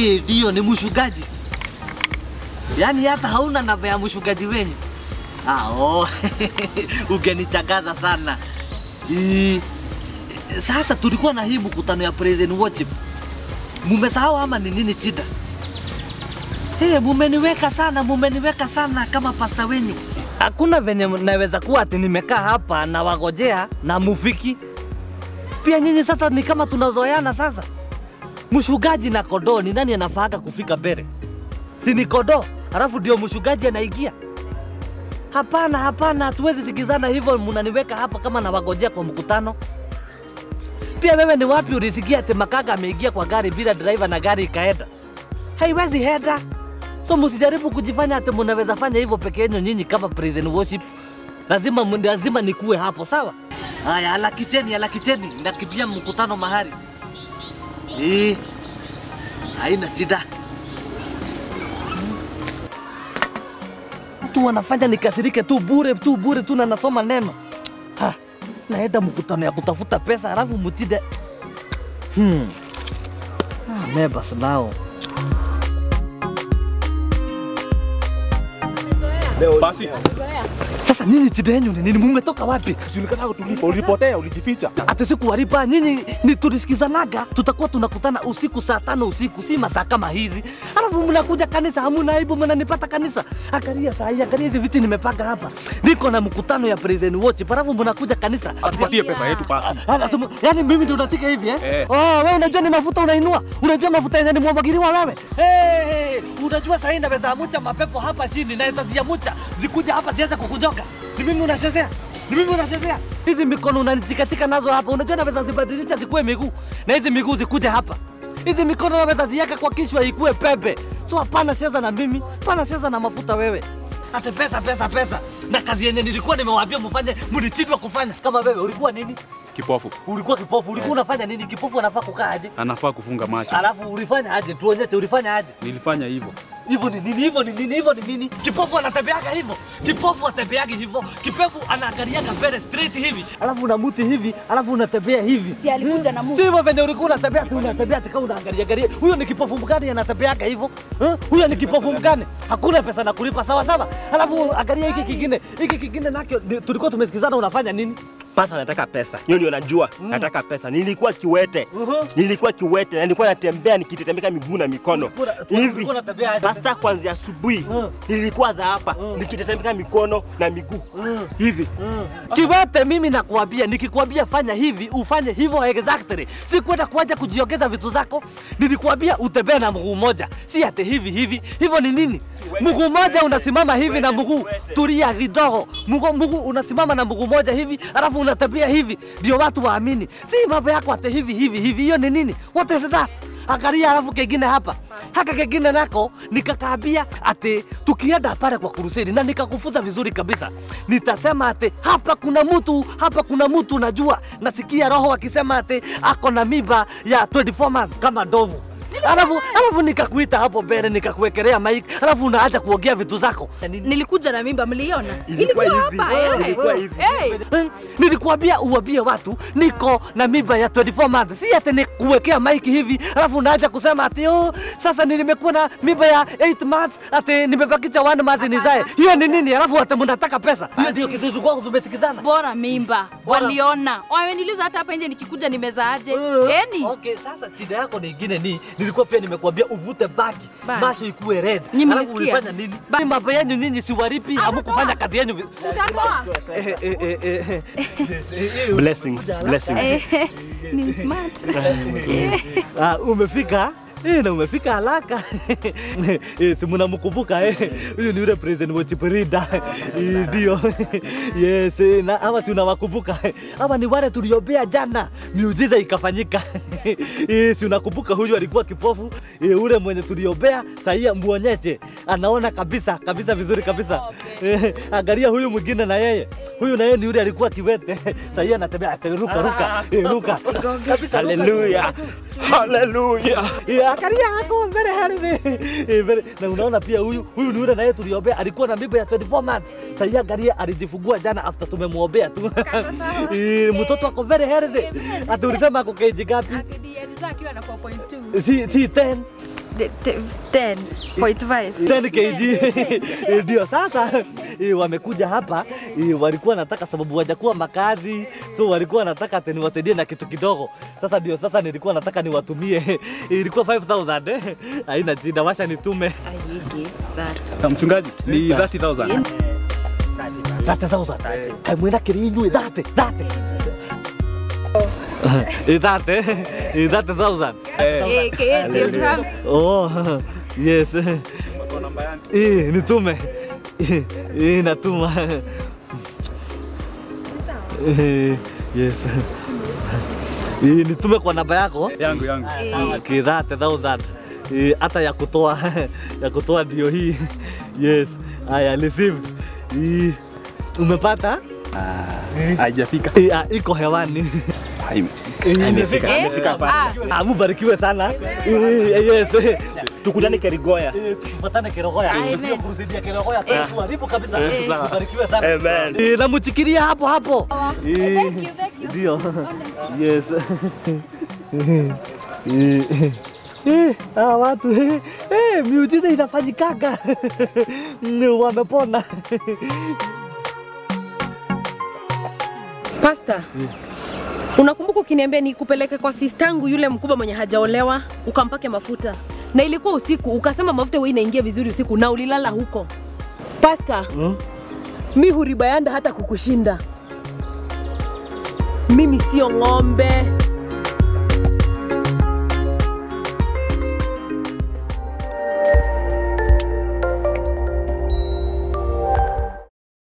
Eh, ndio ni mshugaji. Yaani hata hauna namba ya mshugaji wenyu. Ah, oh. Ungenichagaza sana. Eh, sasa tulikuwa na hii mkutano ya praise and worship. Mumesahau ama ni nini chida? Hey, mumeniweka sana, mumeniweka sana kama pasta wenyu. Hakuna venye naweza kuwa ati nimekaa hapa na wagojea na mufiki. Pia nyinyi sasa ni kama tunazoeana sasa. Mshugaji na kondoo ni nani anafaaga kufika mbele? Si ni kondoo, alafu ndio mshugaji anaingia? Hapana, hapana, hatuwezi sikizana hivyo. Mnaniweka hapa kama nawagojea kwa mkutano. Pia wewe ni wapi ulisikia ati Makaga ameingia kwa gari bila driver na gari ikaenda? Haiwezi henda. So msijaribu kujifanya ati mnaweza fanya hivyo peke yenu nyinyi kama praise and worship. Lazima mun- lazima nikuwe hapo, sawa? Haya, alakicheni, alakicheni, nakimbia mkutano mahali. Eh, haina shida. Watu wanafanya nikasirike tu bure tu bure tu na nasoma neno. Ha, naenda mkutano ya kutafuta pesa halafu mtide. Hmm. Ah, neighbors nao. Basi Sasa nyinyi shida yenu ni nini? Mumetoka wapi? usijulikana tulipo, ulipotea, ulijificha. Ati sikuwalipa nyinyi, ni tulisikizanaga tutakuwa tunakutana usiku saa tano usiku, si masaa kama hizi. Alafu mnakuja kanisa, hamuna aibu, mnanipata kanisa. Angalia saa hii, angalia hizi viti nimepanga hapa, niko na mkutano ya praise and worship, alafu mnakuja kanisa. Atupatie pesa yetu basi. Ah, atu- Yaani mimi ndio unatika hivi eh? Eh. Oh, wewe unajua ni mafuta unainua? Unajua mafuta yenye ni mwagiliwa wewe? Hey, hey, unajua sahii naweza amucha mapepo hapa chini, naweza ziamucha zikuja hapa zianze kukujoka. Ni mimi unachezea? Ni mimi unachezea? Hizi mikono unanichikatika nazo hapa, unajua naweza zibadilisha zikuwe miguu na hizi miguu zikuje hapa. Hizi mikono naweza ziweka kwa kichwa ikuwe pepe. So hapana cheza na mimi, hapana cheza na mafuta wewe. Ate pesa, pesa, pesa. Na kazi yenye nilikuwa nimewaambia mfanye, mlishindwa kufanya. Kama wewe ulikuwa nini? Kipofu Ulikuwa kipofu, ulikuwa unafanya nini? Kipofu anafaa kukaa aje? anafaa kufunga macho. Alafu ulifanya aje? Tuonyeshe ulifanya aje? Nilifanya hivyo. Hivyo ni nini? Hivyo ni nini? Hivyo ni nini? Kipofu anatembeaga hivyo, kipofu atembeaga hivyo, kipofu anaangaliaga mbele straight hivi. Alafu unamuti hivi, alafu unatembea hivi. Si alikuja na Si muti. hivyo venye ulikuwa unatembea tu unatembea tu kama unaangalia angalia. Huyo ni kipofu mgani anatembeaga hivyo? Eh? Huyo ni kipofu mgani? Hakuna pesa na kulipa sawa sawa. Alafu angalia hiki kingine. Hiki kingine nakyo ni- tulikuwa tumesikizana unafanya nini? Pasa nataka pesa. Hiyo ndio najua. Nataka pesa. Nilikuwa kiwete. Uh-huh. Nilikuwa kiwete na nilikuwa natembea nikitetemeka miguu na mikono. Ulikuwa- Hivi. ulikuwa unatembea aje? Pasta kuanzia asubuhi Mm. nilikuwa za hapa nikitetemeka mikono na miguu. Hivi. Kiwete, mimi nakuambia, nikikwambia fanya hivi ufanye hivyo exactly. Si kwenda kuaja kujiongeza vitu zako. Nilikuambia utembee na mguu mmoja, si ate hivi hivi. Hivyo ni nini? Mguu mmoja unasimama hivi na mguu, tulia kidogo. Mguu mguu unasimama na mguu mmoja hivi, alafu unatembea hivi, ndio watu waamini. Si mambo yako ate hivi hivi hivi. Hiyo ni nini? What is that? Angalia alafu kengine hapa. Haka kengine nako nikakaambia ati tukienda pale kwa kuruseni na nikakufunza vizuri kabisa. Nitasema ati hapa kuna mtu, hapa kuna mtu najua. Nasikia roho akisema ati ako na mimba ya 24 months kama ndovu. Alafu alafu nikakuita hapo mbele nikakuwekelea mic, alafu unaacha kuongea vitu zako. Nilikuja na mimba, mliona? Ilikuwa hivi. hapa, eh. Ilikuwa hivi. Eh, Eh, Nilikuambia uambie watu niko na mimba ya 24 months, si ati nikuwekea maiki hivi alafu unaacha kusema ati oh, sasa nimekuwa na mimba ya 8 months ati nimebakisha 1 month nizae. Hiyo ni nini? Alafu ati mnataka pesa. Hiyo ndio kitu tulikuwa tumesikizana. bora mimba Bora- waliona, wameniuliza hata hapa nje nikikuja nimezaaje. Uh, Eni Okay, sasa shida yako nyingine ni nilikuwa pia nimekuambia uvute bagi Bagi. macho ikuwe red. Nyinyi Alafu mlisikia? ulifanya nini? Bagi. Mambo yenu nyinyi si waripi, hamkufanya kazi yenu. vi- utatoa Eh, eh, eh, eh, eh. Blessings. Blessings. Eh, ni smart. Ah, umefika Eh, na umefika haraka eh, si mnamkumbuka eh? Huyu ni yule president wa Chiprida Eh, ndio yes, eh, na hawa si unawakumbuka hawa ni wale tuliombea jana, miujiza ikafanyika eh, si unakumbuka huyu alikuwa kipofu eh, ule mwenye tuliombea sahii muonyeshe, anaona kabisa kabisa vizuri kabisa eh, angalia huyu mwingine na yeye huyu na yeye ni yule alikuwa kiwete sahii anatembea ruka ruka eh, ruka kabisa ruka. Hallelujah. Hallelujah. Yeah, angalia ako mbele haribi. Eh, mbele. Na unaona pia huyu huyu ni yule naye tuliombea alikuwa na mimba ya 24 months. Sasa angalia alijifungua jana after tumemwombea tu. Eh, mtoto ako very healthy. Ati ulisema ako keji ngapi? Akidi- alizaa akiwa na 4.2. Si si 10. De- te- 10.5. 10 kg ndio sasa eh, wamekuja hapa eh, walikuwa nataka sababu wajakuwa makazi so walikuwa nataka ati niwasaidie na kitu kidogo sasa ndio sasa nilikuwa nataka niwatumie ilikuwa 5000 eh. haina shida washa nitume Ayige, that. Na mchungaji ni 30000. 30000 kamwena kirinywe dhate dhate Eh, dhate eh, 30000 Eh, ke- ndio gram- oh yes eh nitume eh eh, natuma Eh, yes Eh, nitume kwa namba yako Yangu yangu. Okay, that thousand. Eh, hata ya kutoa ya kutoa ndio hii. Yes, I received. Eh, umepata? Haijafika. Eh, ah, iko hewani. Hai- Eh, Imefika. Eh, Imefika hapa. ah, Ah, mubarikiwe sana. Eh, yes. eh, Tukutane Kerigoya. eh, Tufuatane Kerogoya. Amen. Ndio kurusaidia Kerogoya. Eh. Tuharibu kabisa. Eh, sawa. Mubarikiwe sana. Amen. Eh, namuchikiria hapo hapo. Eh, Ndio. Yes. Eh, eh, eh, hawa watu eh, eh, miujiza inafanyikaga Mm, wamepona. Pasta, unakumbuka ukiniambia nikupeleke kwa sistangu yule mkubwa mwenye hajaolewa ukampake mafuta, na ilikuwa usiku, ukasema mafuta huwa inaingia vizuri usiku na ulilala huko. Pasta, Hmm? mi huribayanda hata kukushinda. Mimi sio ng'ombe.